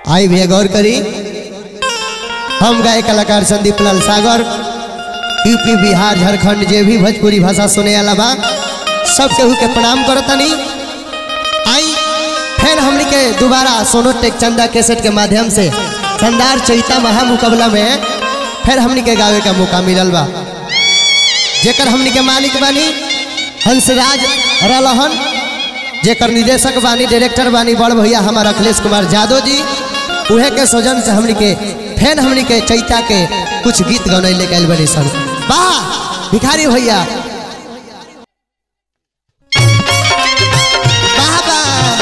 आई भी गौर करी हम गाय कलाकार संदीप लाल सागर यूपी बिहार झारखंड जे भी भोजपुरी भाषा सुने वाला बा सब केहू के प्रणाम करतनी आई फिर हमनी के दोबारा सोनो टेक चंदा कैसेट के माध्यम से शानदार चैता महामुकाबला में फिर हमनी के गावे का मौका मिलल बा जेकर हमनी के मालिक बानी हंसराज रलहन जेकर निदेशक बानी डायरेक्टर बानी बड़ भैया हमार अखिलेश कुमार यादव जी उहे के सौजन से हमनी के फैन हमनी के चैता के कुछ गीत गौने लेके आइल बनी सन वाह भिखारी भैया वाह वाह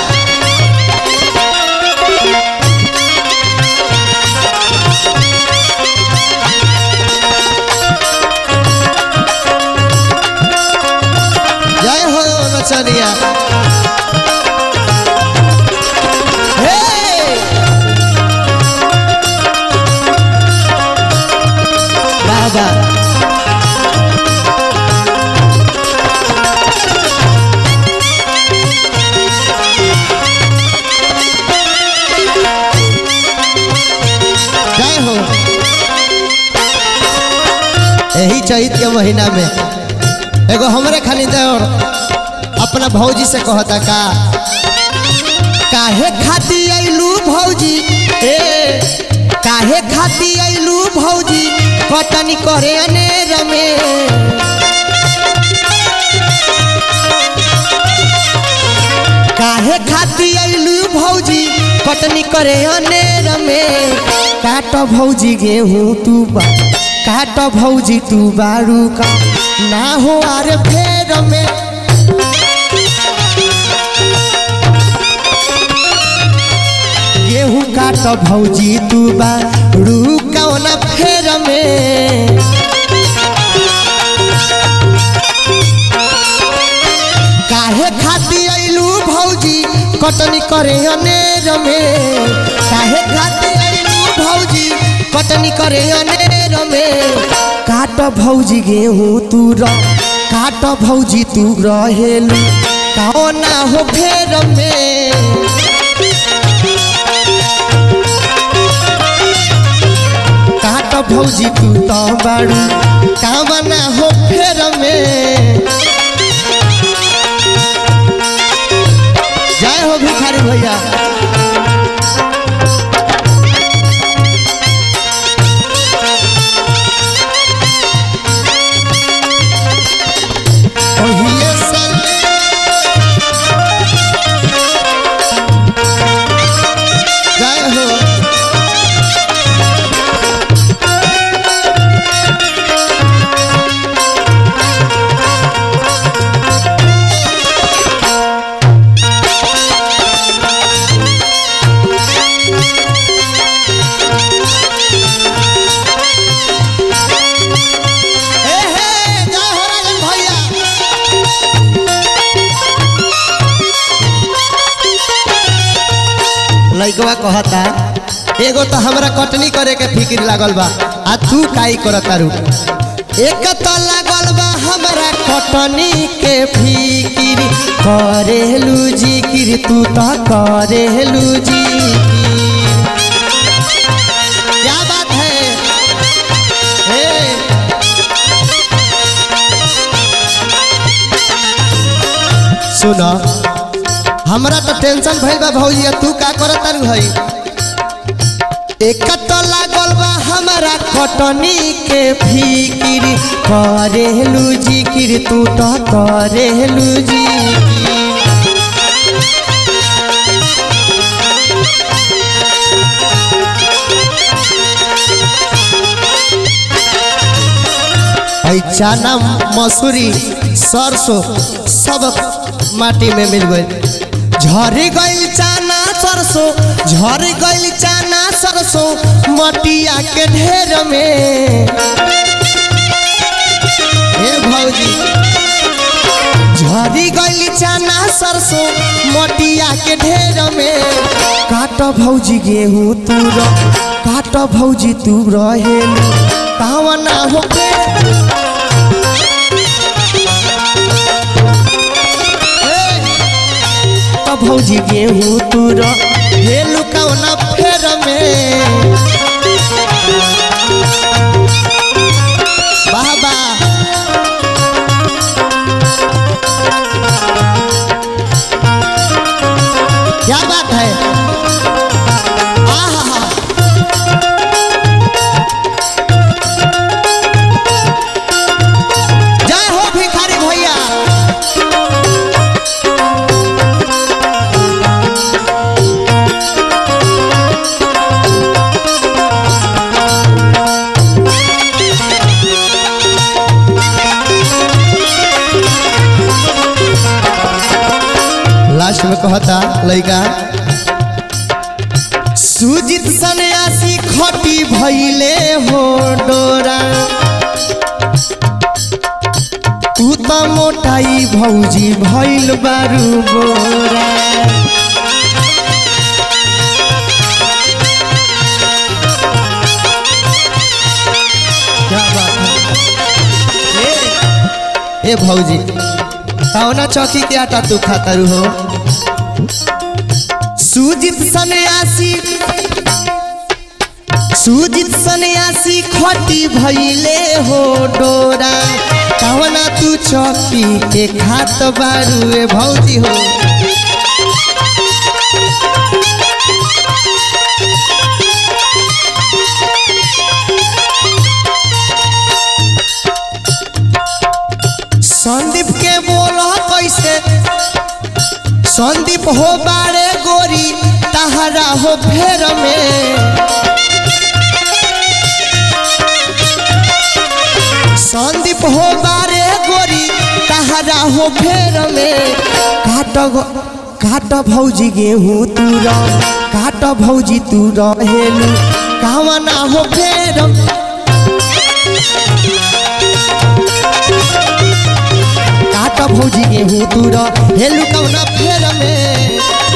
जय हो नचनिया हे! बाबा जय हो यही चैत के महीना में एगो हमरे खाली देवर अपना भौजी से कहता का काहे खाती आइलू भौजी ए काहे खाती आइलू भौजी कटनी करे अनेर में काहे खाती आइलू भौजी कटनी करे अनेर में काट भौजी गेहूं तू बा काट भौजी तू बारू का ना हो आर फेर में गेहूं काट भौजी तू बारू कौन फेर में काहे खाती आइलू भौजी कटनी करे अनेर में काहे खाती आइलू भौजी कटनी करे अनेर में काट भौजी गेहूं तू र काट भौजी तू रहेलू कौना हो फेर में काट भौजी तू तो बाड़ू कामना हो फेर में जय हो भिखारी भैया ओहिए संग जय हो ए हे जय हो राजन भैया लइकवा कहता एगो तो हमरा कटनी करे के फिक्र लागल बा आ तू काई करत तारू एक तो लागल बा हमरा कटनी के फिक्र करेलू जिकिर तू तो करेलू जिकिर क्या बात है ए सुन हमरा तो टेंशन भइल बा भौजी आ तू का करत तारू हई एक तो लागल बा हमरा कटनी के फिकिर करेलू जिकिर तू तो करेलू जिकिर ऐ चना मसूरी सरसों सब माटी में मिल गई झरी गई चना सरसों झरी गई चना सरसों मटिया के ढेर में हे भौजी झरी गई चना सरसों मटिया के ढेर में काट भौजी गेहूं तू र काट भौजी तू रहेलू कावना हो के भौजी गेहूँ तूर हेलू कौना फेर में वाह वाह क्या बात है आहा जय हो भिखारी भैया लास्ट में कहता लड़का सुजित सन्यासी खटी भैले हो डोरा तू त मोटाई भौजी भैल बारू बोरा क्या बात है ए, ए भौजी कौना चौकी के आटा तू खाता रू हो सुजित सन्यासी सुजित सन्यासी खटी भैले हो डोरा कवना तू चौकी के खात बारू ए भौजी हो संदीप के बोलो कैसे संदीप हो बारे गोरी तहरा हो फेर में संदीप हो बारे गोरी तहरा हो फेर में काट गो- काट भौजी गेहूँ तू रह काट भौजी तू रहेलू कावना हो फेर काट भौजी गेहूँ तू रहेलू कवना फेर में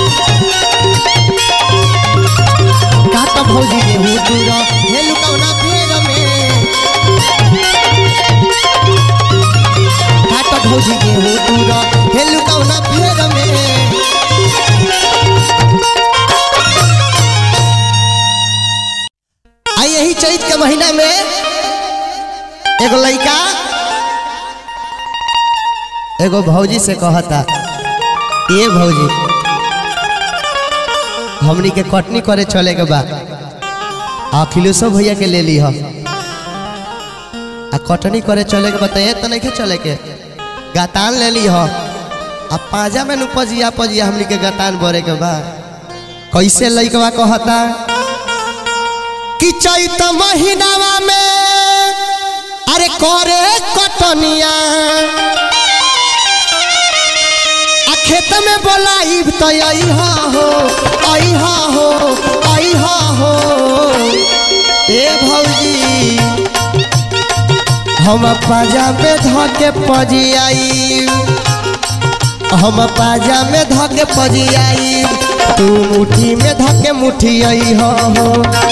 काट भौजी गेहूँ तू रहेलू कवना फेर में काट भौजी गेहूँ तू रहेलू कवना फेर में आ यही चैत के महीना में एगो लड़का एगो भौजी से कहता ये भौजी हमनी के कटनी करे चले के बा अखिलेशो भैया के ले ली हम आ कटनी करे चले के बताइए तो नहीं के चले के गतान ले ली हम आ पाजा में नु पजिया पजिया हमनी के गतान बोरे के बा कैसे लइकवा कहता कि चैत महीनावा में अरे करे कटनिया आ खेत में बोलाइब तो अइहा हो अइहा हो अइहा हो ए भौजी हम पाजा में धके पजियाई हम पाजा में धके पजियाई तू मुट्ठी में धके मुट्ठी अइहा हो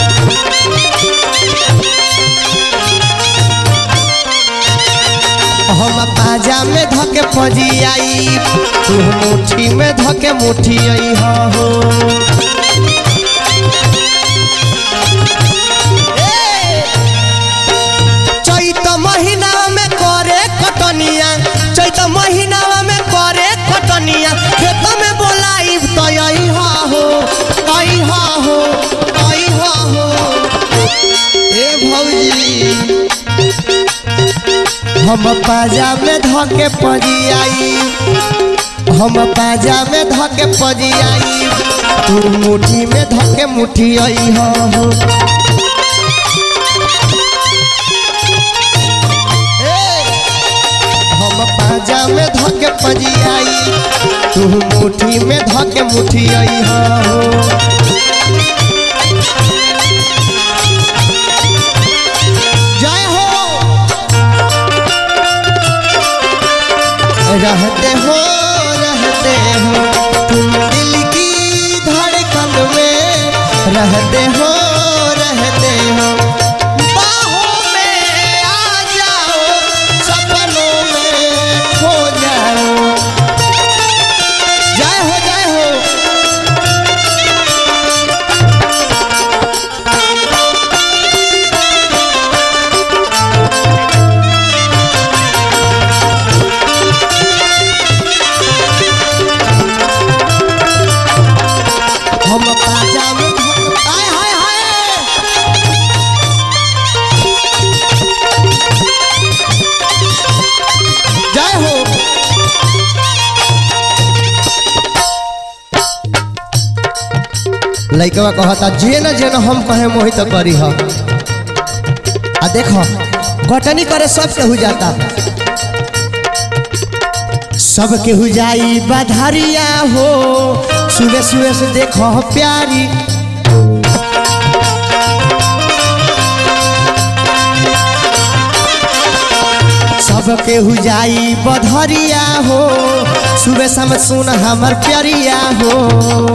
हम पाजा में धके पजियाई तू मुट्ठी में धके मुट्ठी अइहा हो चैत महीना में करे कटनिया चैत महीना में करे कटनिया खेत में बोलाई तो अइहा हो अइहा हो अइहा हो ए भौजी हम पाजा में धके पजियाई हम पाजा में धके पजियाई तू मुट्ठी में धके मुट्ठी अइहा हो हम पाजा में धके पजियाई तू मुट्ठी में धके मुट्ठी अइहा हो जय हो रहते हो रहते हो तुम दिल की धड़कन में रहते हो रहते हो बाहों में आ जाओ सपनों में खो जाओ जय हो जय हो हम पाजा में धक आय हाय हाय जय हो लइकवा कहता जे न जे न हम कहे मोहित करी ह आ देखो कटनी करे सब केहू जाता सब केहू जाई बधारिया हो सुबह सुबह से देखो प्यारी सब केहू जाई बधरिया हो सुबह शाम सुन हमर प्यारिया हो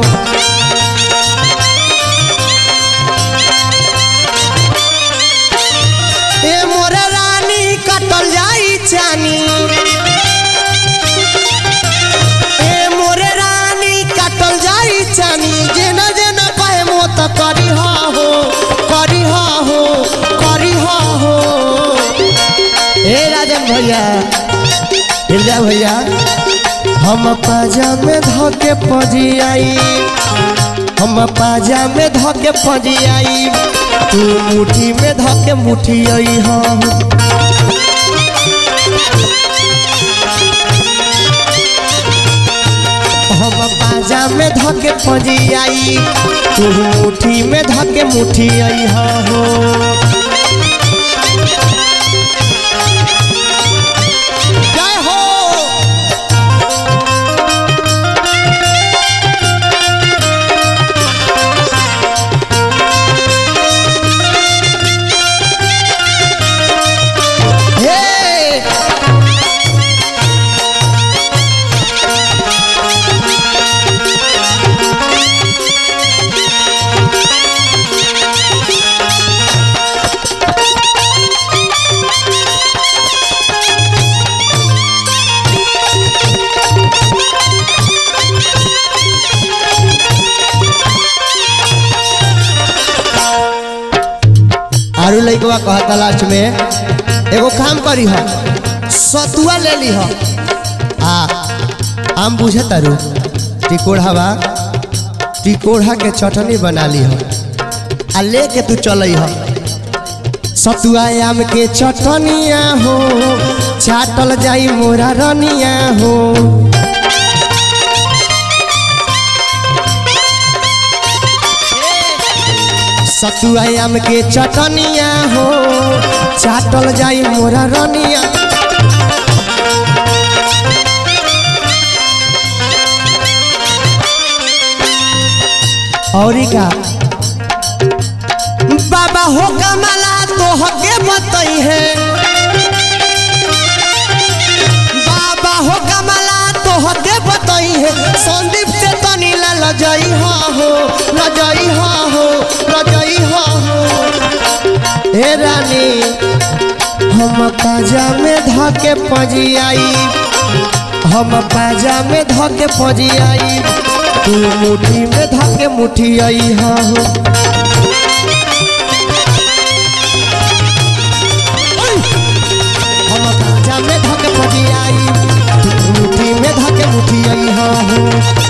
ए मोरे रानी कटल जाई चानी ए मोरे रानी कटल जाई चानी जेना जेना कहे मोत करी हा हो करी हा हो करी हा हो ए राजन भैया हिरजा भैया हम पाजा में धके पजी आई हम पाजा में धके पजी आई तू मुट्ठी में धके मुट्ठी आई हम हम पाजा में धके पजी आई तू मुट्ठी में धके मुट्ठी आई हो जय हो हे आरू लइकवा कहता लास्ट में एगो काम करी ह सतुआ ले ली ह आ आम बुझे तारू टिकोढ़ा बा टिकोढ़ा के चटनी बना ली ह आ लेके तू चल ह सतुआ आम के चटनिया हो चाटल जाई मोरा रनिया हो सतुआ आम के चटनिया हो चाटल जाई मोरा रनिया औरी का बाबा हो कमला तो हके बतई है बाबा हो कमला तो हके बतई है संदीप से तनी ला लजई हा हो लजई हा हो लजई हा हो हे रानी हम पाजा में धके पजी आई हम पाजा में धके पजी आई तू मुट्ठी में धके मुट्ठी आई हा हो हम पाजा में धके पजी आई तू मुट्ठी में धके मुट्ठी आई हा हो